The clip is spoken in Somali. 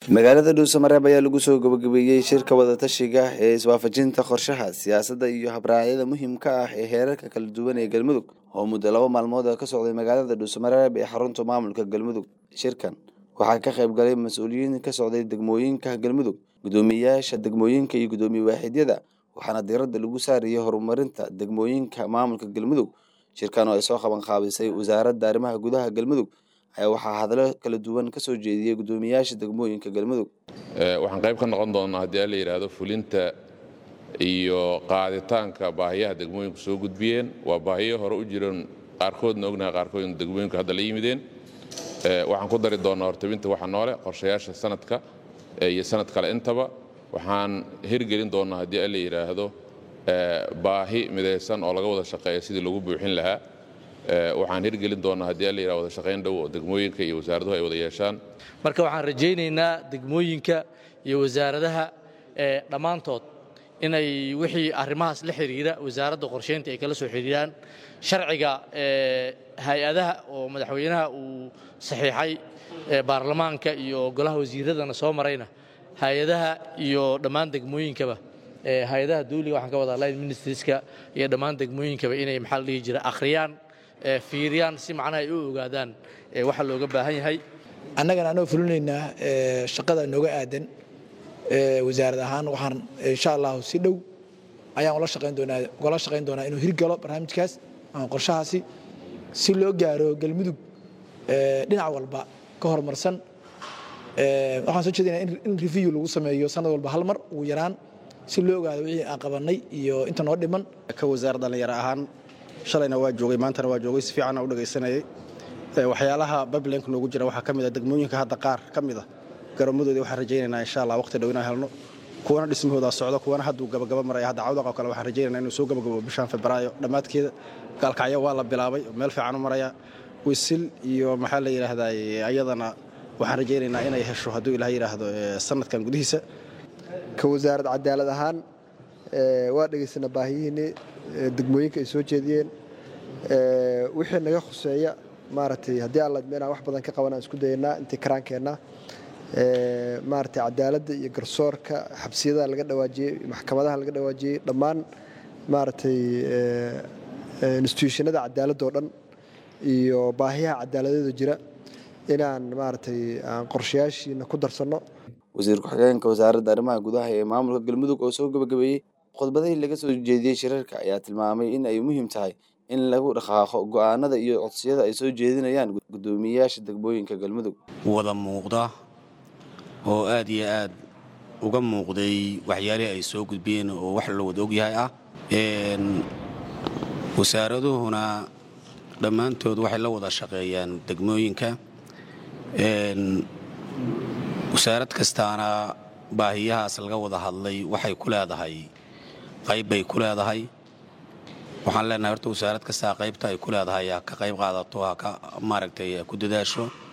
magaalada dhuusamareeb ayaa lagu soo gabagabeeyey shirka wadatashiga ee iswaafajinta qorshaha siyaasadda iyo habraacyada muhiimka ah ee heerarka kala duwan ee galmudug oo muddo laba maalmood ka socday magaalada dhuusamareeb ee xarunta maamulka galmudug shirkan waxaa ka qayb galay mas-uuliyiin ka socday degmooyinka galmudug guddoomiyeyaasha degmooyinka iyo guddoomiye waaxidyada waxaana diiradda lagu saarayay horumarinta degmooyinka maamulka galmudug shirkan oo ay soo qaban qaabisay wasaaradda arrimaha gudaha galmudug ayaa waxaa hadallo kala duwan ka soo jeediyey guddoomiyeyaasha degmooyinka galmudug waxaan qayb ka noqon doonnaa haddii la yidhaahdo fulinta iyo qaaditaanka baahiyaha degmooyinku soo gudbiyeen waa baahiyo hore u jiran qaarkoodna ognaha qaarkoodna degmooyinku hadda la yimideen waxaan ku dari doonnaa hortabinta waxa noole qorshayaasha sanadka iyo sanad kale intaba waxaan hirgelin doonnaa haddii la yidhaahdo baahi midaysan oo laga wada shaqeeya sidii lagu buuxin lahaa waxaan hirgelin doonnaa haddii la yidhahdo wada shaqayn dhow oo degmooyinka iyo wasaaraduhu ay wada yeeshaan marka waxaan rajaynaynaa degmooyinka iyo wasaaradaha dhammaantood inay wixii arrimahaas la xidhiira wasaaradda qorshaynta ay kala soo xidhiiraan sharciga hay-adaha oo madaxweynaha uu saxiixay baarlamaanka iyo golaha wasiiradana soo marayna hay-adaha iyo dhammaan degmooyinkaba hay-adaha dawliga waxaan ka wada line ministerska iyo dhammaan degmooyinkaba inay maxaa la dhihi jira akhriyaan fiiriyaan si macnaha ay u ogaadaan waxa looga baahan yahay annagana anoo fulinaynaa shaqada nooga aadan wasaarad ahaan waxaan insha allahu si dhow ayaan ula shaqayn doonaa ugala shaqayn doonaa inuu hirgalo barnaamijkaas ama qorshahaasi si loo gaaro galmudug dhinac walba ka horumarsan waxaan soo jeedinaa in review lagu sameeyo sanad walba hal mar ugu yaraan si loo ogaado wixii aan qabannay iyo inta noo dhiman ka wasaar dhallinyaro ahaan shalayna waa joogay maantana waa joogay si fiicanna u dhegaysanayay waxyaalaha bablenka noogu jira waxaa ka mid a degmooyinka hadda qaar ka mid a garoommadoodii waxaan rajaynaynaa insha allah waqti dhow inaan helno kuwana dhismahoodaa socdo kuwana hadduu gabagaba maraya hadda cawdaq oo kale waxaan rajaynayna inuu soo gabagabo bishaan febraayo dhammaadkeeda gaalkacyo waa la bilaabay meel fiican u maraya wisil iyo maxaa la yidhaahdaa ayadana waxaan rajaynaynaa inay hesho hadduu ilaah yidhaahdo sanadkan gudihiisa ka wasaarad cadaalad ahaan waa dhegaysana baahiyihiinii degmooyinka ay soo jeediyeen wixii naga khuseeya maaragtay haddii alla inaan wax badan ka qaban aan isku dayaynaa intii karaankeenna maaragtay cadaaladda iyo garsoorka xabsiyadaha laga dhawaajiyey maxkamadaha laga dhawaajiyey dhammaan maaragtay instituushanada cadaaladda oo dhan iyo baahiyaha cadaaladeeda jira inaan maaragtay aan qorshayaashiina ku darsanno wasiir ku-xigeenka wasaaradda arrimaha gudaha ee maamulka galmudug oo soo gabagabeeyey khudbadihii laga soo jeediyey shirarka ayaa tilmaamay in ay muhiim tahay in lagu dhaqaaqo go'aanada iyo codsiyada ay soo jeedinayaan guddoomiyeyaasha degmooyinka galmudug wada muuqda oo aad iyo aad uga muuqday waxyaalihii ay soo gudbiyeen oo wax la wada ogyahay ah wasaaraduhuna dhammaantood waxay la wada shaqeeyaan degmooyinka wasaarad kastaana baahiyahaas laga wada hadlay waxay ku leedahay qayb bay ku leedahay waxaan leenahay horta wasaarad kastaa qaybta ay ku leedahay ha ka qayb qaadato ha ka maaragtay ku dadaasho